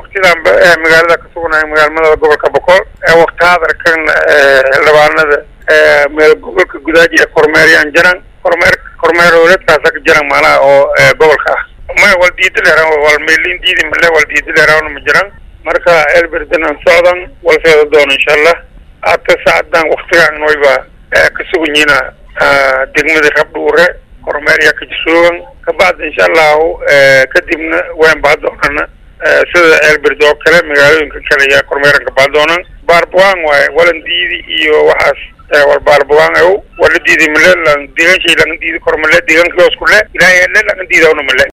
waktidanba magaalada ka sugnahay magaalmada gobolka boqol wakti hadarkan xildhibaanada meel gobolka gudaaji ee kormeeryaan jiran kormeer kormeer howleedkaasa ka jiran maanaha oo gobolka ah may wal diidi leeraan wal meelin diidi male wal diidi leeraan ma jiran marka elberdan aan socdan wal seeda doono insha allah hata saacadan waktigan wayba ka suganyiina degmada rabdhuure kormeer yaa ka jisuugan kabacdi insha allahu kadibna waan baa doonana sida elberd oo kale magaalooyinka kale ayaa kormeeran ka baa doonan baarbuwaan waaye walan diidi iyo waxaas wal baarbuwaan ow wala diidi male lan deegan shay laga diidi kor male deegaanka hoos ku le ilaahay le laga diidawna male